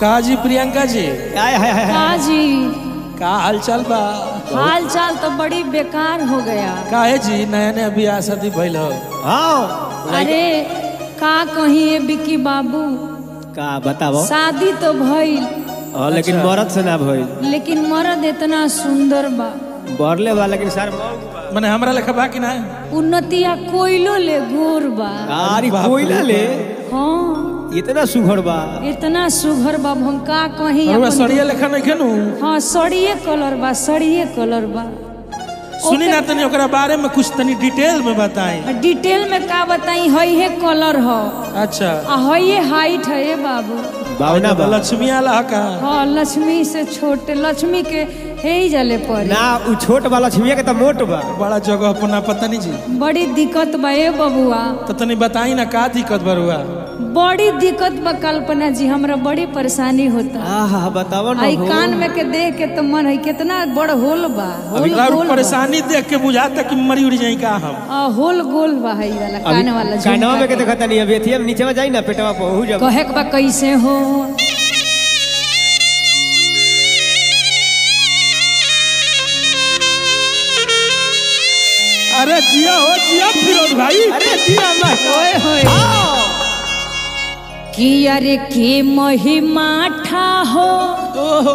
का जी प्रियंका जी आय हाय हाय का जी का हालचाल बा हाल चाल तो बड़ी बेकार हो गया काहे जी नया नया बियाह शादी भइल हो हाँ अरे का कहीं ये बिकी बाबू का बताओ शादी तो भइल हाँ लेकिन मरद से ना भइल लेकिन मर्द इतना सुंदर बा बरले बा लेकिन सर मने हमरा लेखा बा कि ना उन्नतिया कोयलो ले गोर बा अरे बाप कोयला रे। ले हाँ इतना सुघड़ बा इतना सुघर बा हम का कहीं और अपन- सड़िया लेखा नहीं खेनु हाँ सड़िए कलर बा सड़िए कलर बा सुनी ना तनी ओकरा बारे में कुछ तनी डिटेल में बताई डिटेल में का बताई हई है कलर हो अच्छा आ हई है हाइट है ये बाबू बावना बा लक्ष्मी आला का हाँ लक्ष्मी से छोटे लक्ष्मी के हे ही जले पड़े ना उ छोट बा लक्ष्मी के तो मोट बा बड़ा जगह अपना पता नहीं जी बड़ी दिक्कत बा ए बबुआ तो तनी बताई ना का दिक्कत बरुआ बड़ी दिक्कत बा कल्पना जी हमरा बड़ी परेशानी होता आहा बताओ ना आई हो। कान में के देख के तो मन है कितना बड़ होल बा होल अभी गोल बा। परेशानी देख के बुझाता कि मरी उड़ जाई का हम आ, होल गोल बा है वाला कान वाला कानवा में के झुमका देखता नहीं अभी एथिया में नीचे में जाई ना पेटवा पर हो के। जब कहे के बा कैसे हो अरे जिया हो जिया फिरोज भाई अरे दिया मत ओए होए कि अरे के महिमा ठा हो ओहो,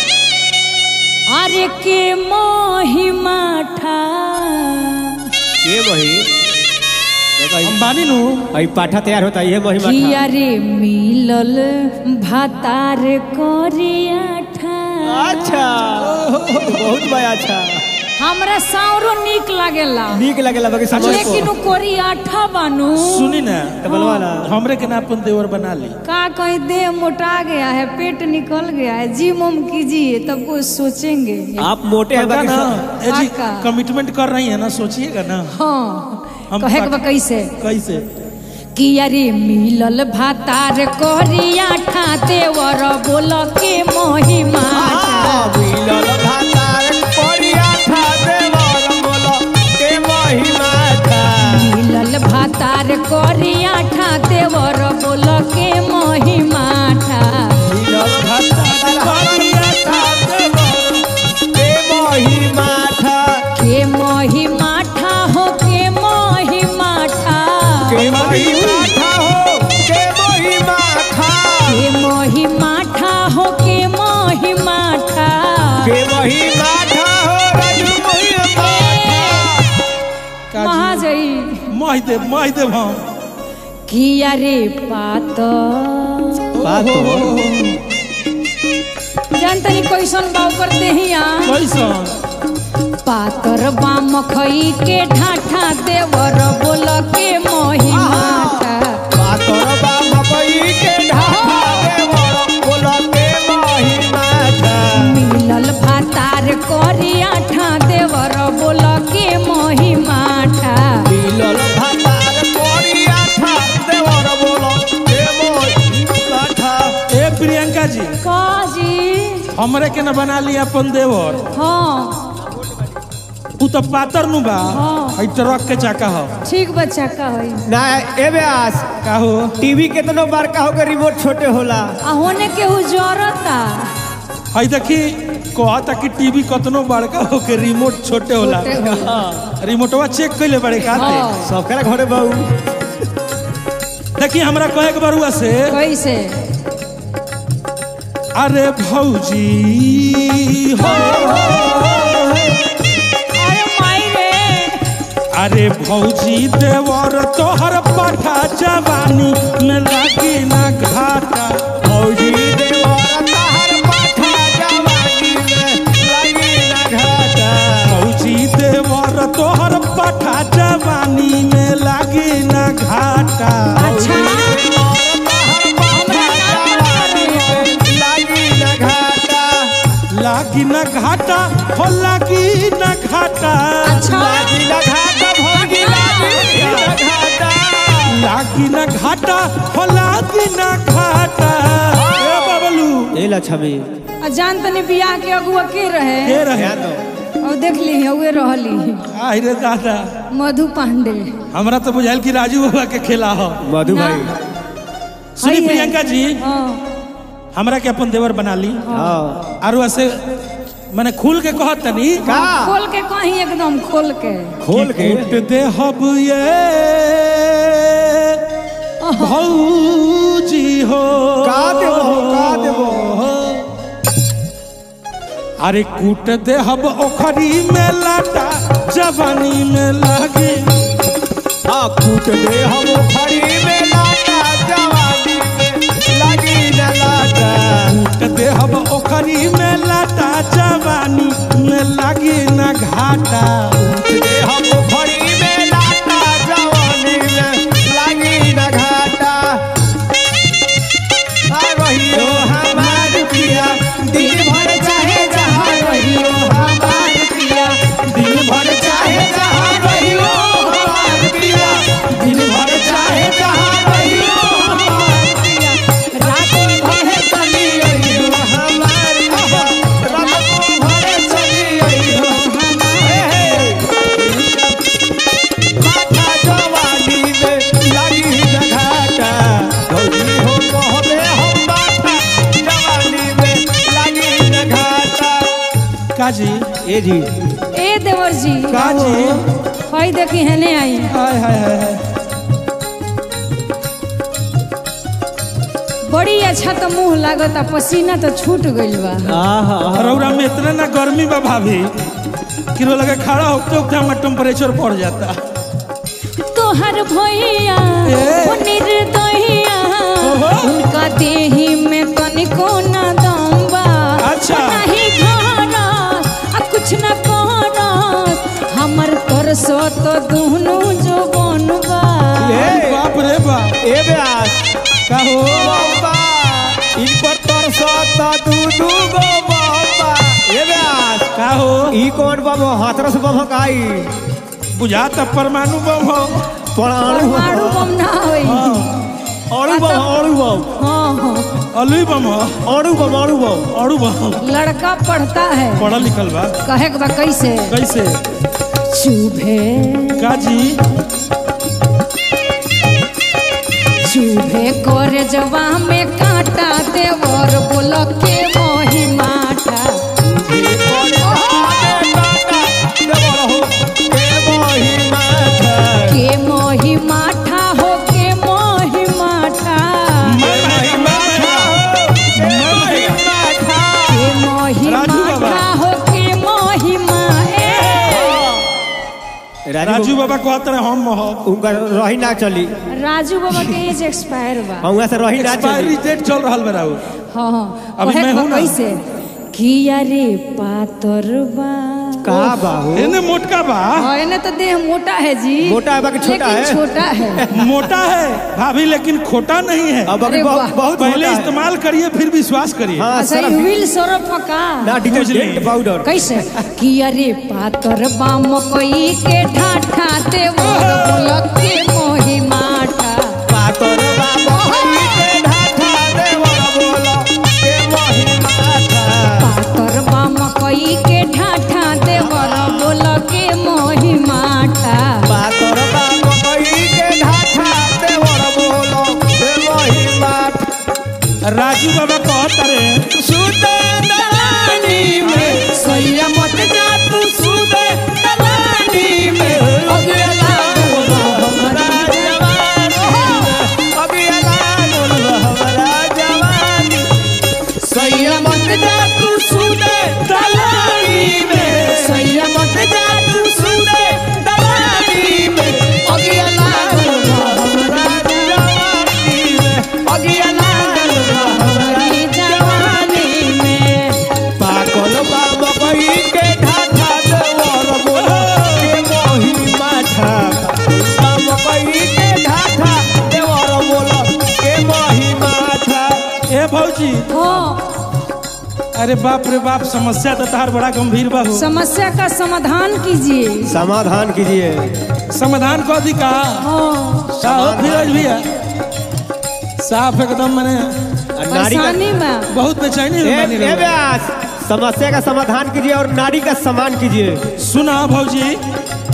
अरे के महिमा ठा के वही देखो हम बानी नु आई पाठा तैयार होता ये महिमा कि था अरे मिलल भातार करिया ठा अच्छा बहुत बड़ा अच्छा हमरा साउरो निक लागेला नीक लगेला बाकी समझ लेकिन उ कोरिया ठा बानू सुनी ना तो बोलवा ना हमरे के ना अपन देवर बना ली का कहीं देह मोटा गया है पेट निकल गया है जिम उम कीजिए तब कुछ सोचेंगे आप मोटे हैं पक्का बाकी ना सब- ए जी पक्का। कमिटमेंट कर रही है ना सोचिएगा ना हाँ हम कहे के बा पक- कैसे कैसे कि अरे मिलल भातार करिया ठा देवर बोल के महिमा आ, मिलल भातार कोरिया था देवर बोलो के महिमा था मिलल भातार करिया ठा देवर बोल के महिमा ठा मिलल भातार कोरिया था देवर के महिमा था के महिमा ठा हो के महिमा ठा के महिमा था हो के महिमा था के महिमा ठा हो के महिमा ठा के महिमा था हो राजू महिमा था का वहाँ जाई मह देव मह देव हम कि अरे पात बात तो जानतनी कैसन बाऊ करते ही कैसन पातर बा मखई के ढाठा देवर बोल के महिमा ठा पातर बा मकई के ढाबा देवर बोला के महिमा था मिलल भातार करिया ठा देवर बोल के महिमा ठा मिलल भातार कोरिया था देवर बोला के महिमा था ए प्रियंका जी काजी हमरे के ना बना ली अपन देवर हाँ उ तो पातर नु बा हाँ। हई ट्रक के चाका हो ठीक बच्चा का है ना ए व्यास का हो टीवी केतनो बड़का होकर रिमोट छोटे होला आ होने के हु जरता हई देखी कहता कि टीवी कतनो बड़का हो के रिमोट छोटे होला छोटे होला। रिमोटवा चेक कैले बड़े खाते हाँ। सबकरा घरे बहु देखी हमरा कहे के बरुआ से कैसे अरे भौजी हो अरे माई रे अरे भौजी देवर तोहर पाठा जवानी में लागी ना घाटा फौजी देवर तहर पाठा जवानी में लगी ना घाटा भौजी देवर तोहर पाठा जवानी में लागी ना घाटा अच्छा हमरा नाम लगी ना घाटा लागी ना घाटा हो लागी ना घाटा अच्छा लागी ना घाटा भौजी लागी ना घाटा लागी ना घाटा हो लागी ना घाटा ए बबलू ए लक्ष्मी आ जान तनी बियाह के अगुआ के रहे के रहे और देख ली उहे रहली आई रे दादा मधु पांडे हमरा तो बुझाइल कि राजू बाबा के खेला हो मधु ना। भाई सुनी हई है। प्रियंका जी हाँ हमरा के अपन देवर बना ली हाँ आरो ऐसे मैंने खुल के कहत तनी का खोल के कहीं एकदम खोल के खोल के कूट दे हब ये भौजी हो का देबो का देबो अरे कूट दे हब ओखरी में लाटा जवानी में लागे हाँ कूट दे हम खड़ी में लाटा जवानी में लगी न लाटा कूट दे हब ओखरी में लाटा जवानी में लागे ना घाटा कूट दे हम खड़ी में लाटा जवानी में लगी न घाटा आ रहियो हमार पिया दिन भर चाहे जहाँ रहियो हमार पिया दिन भर चाहे जहाँ रहियो हमार पिया दिन भर चाहे जहाँ रहियो हमार पिया रात भर चली अइहो हमार पिया रात भर चली अइहो हे हे माथा जवानी में लगी न घाटा भौजी हो कहबे हम माथा जवानी में लगी न घाटा काजी ए जी ए देवर जी काजी हई देखी हेने आई हाय हाय हाय हाय बड़ी अच्छा तो मुंह लागता पसीना तो छूट गइल बा आहा रौरा में इतना ना गर्मी बा भाभी कि रो लगे खड़ा होते होते हमारा टेम्परेचर बढ़ जाता तोहर भैया ए। ओ निर्दयिया ओहो। उनका देही में तनिको ना दम बा अच्छा। नहीं घरस आ कुछ ना कहरस हमर तरसो तो दुहनु जो बनबा ए। बाप रे बाप ए ब्यास का हो बाबा इन पर तरसत दू दू गो बाबा ए ब्यास का हो ई कौन बाबा हाथरस बाबा काई बुझाता परमाणु बम हो परमाणु परमाणु बम ना होई अणु बम अणु बम हाँ हाँ अलुई बम हो अणु बम अणु बम अड़ू बम लड़का पढ़ता है पढ़ल लिखल बा कहे के बा कैसे कैसे चुभे काजी चूहे करे जवा में कांटा देवर बोल के मोही माठा के मोही माठा हो के मोही माठा के मोही राजू बाबा। माठा हो के मोही मा ए। राजू बाबा कहते रहे हम हो उनका रही ना चली राजू बाबा के एज एक्सपायर बा वहाँ से रही ना एक्सपायरी चली डेट चल रहा बा हाँ हाँ अभी कहे मैं के बा हूँ ना। कैसे किया रे पातर बा का बाबू एने मोटका बा हाँ एने तो देह मोटा है जी मोटा है बाकी छोटा लेकिन है। छोटा है मोटा है भाभी लेकिन खोटा नहीं है अब अभी अरे बहुत वाह। बहुत पहले मोटा है। इस्तेमाल करिए फिर विश्वास करिए हाँ अच्छा सर ई व्हील सरफ का ना डिटर्जेंट पाउडर कैसे कि अरे पातर बाम कोई के ठाठा ते मोर बोलक के मोही माठा पातर बाबा होई के ढाठा देवर बोला के मोही माथा पातर बाम कोई के ठाठा ते मोर बोलक के मोही माठा पातर बाबा होई के ढाठा देवर बोला के मोही माथा राजू बाबा कहते रहे सुते दलानी में सैया मत जा तू सुते दलानी में अगला हमारा जवानी अभी अलानुल हमारा जवानी सैया मत जा तू सुते दलानी में सैया मत जा तू सुते दलानी में अभी अलानुल हमारा जवानी में अभी अलानुल हमारा हमारी जवानी में पागल बाबा कही के ढाठा देवर बोलो के मोही माठा बाबा कही के ढाठा देवर बोलो के मोही माठा ए भौजी हो अरे बाप रे बाप समस्या तो तार बड़ा गंभीर बा हो समस्या का समाधान कीजिए समाधान कीजिए समाधान को दी का हाँ साहब फिरोज भैया साफ एकदम मैंने नारी का परेशानी में बहुत बेचैनी ए, में बनी ए रही। व्यास समस्या का समाधान कीजिए और नारी का सम्मान कीजिए सुना भौजी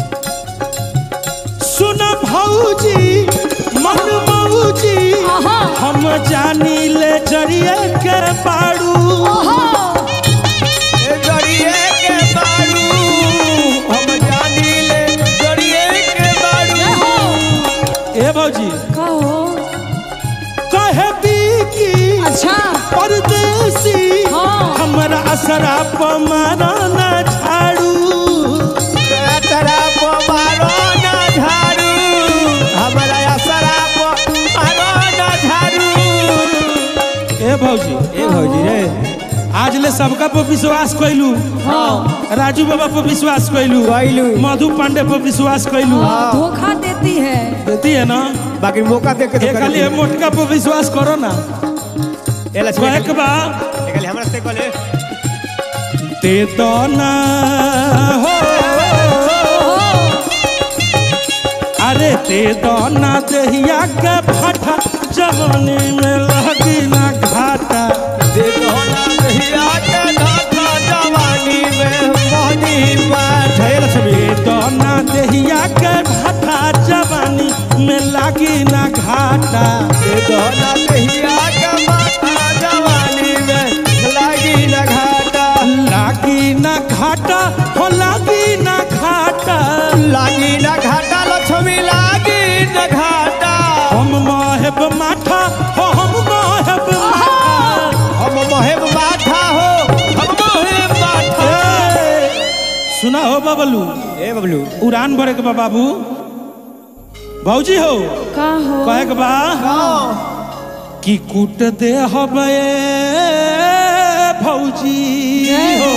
सुना भौजी मन भौजी आहा हम जानी ले जरिए के बाड़ू ओहो ए जड़िए के बारू हम जानी ले जड़िए के बारू जय हो ए भौजी कहो कहे की अच्छा परदेसी हाँ। हमरा असरा पमारा न झाड़ू तेरा को मारो ना झाड़ू हमारा असरा को मारो ना झाड़ू ए भौजी ए भौजी रे आज ले सबका पर विश्वास कैलू हाँ राजू बाबा पर विश्वास कैलू कैलू। मधु पांडे पर विश्वास कैलू हाँ, धोखा देती है देती है ना बाकी मौका देख के ये खाली ये मोटका पर विश्वास करो ना ए लक्ष्मी कहे के बा ए खाली हमरा से कहले दे दो ना हो अरे दे दो ना दहिया के फटा जवानी में लगी ना घाटा दे दो ना दहिया के धाका जवानी में मोहनी पाठ है लक्ष्मी दे दो ना दहिया के फटा जवानी में लगी ना घाटा दे दो ना दहिया के माथा जवानी में लागी ना घाटा लागी ना घाटा हो लागी ना घाटा लागी ना घाटा लक्ष्मी लागी ना घाटा हम माहेब माठा हो हम माहेब माठा हम मोहेब माथा हो हम मोहेब माथा ए, सुना हो बबलू ए बबलू उड़ान भरे के बा बाबू भौजी हो का हो कहे के बा कि कूट दे हबे भौजी हो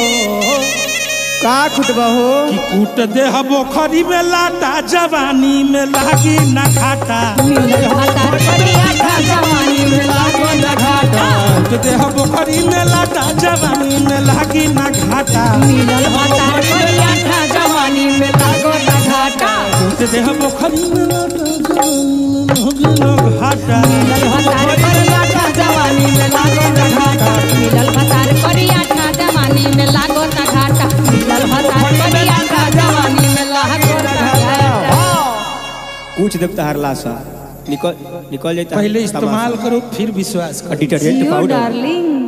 का खुटबा हो कि कूट दे हबो खरी में लाटा जवानी में लागी ना घाटा मिलल भातार करिया था जवानी में लागो न घाटा कूट दे हबो खरी में लाटा जवानी में लागी ना घाटा मिलल भातार करिया था जवानी में लागो न घाटा कूट दे हबो खरी में लाटा जवानी में लागी ना घाटा मिलल भातार करिया था जवानी में लागो न घाटा मिलल भातार करिया था जवानी में लागो न घाटा मिलल भातार करिया था जवानी में लागो न घाटा कुछ देवता हरला सा निकल निकल जाता पहले इस्तेमाल करो फिर विश्वास करो डिटर्जेंट जियो पाउडर डार्लिंग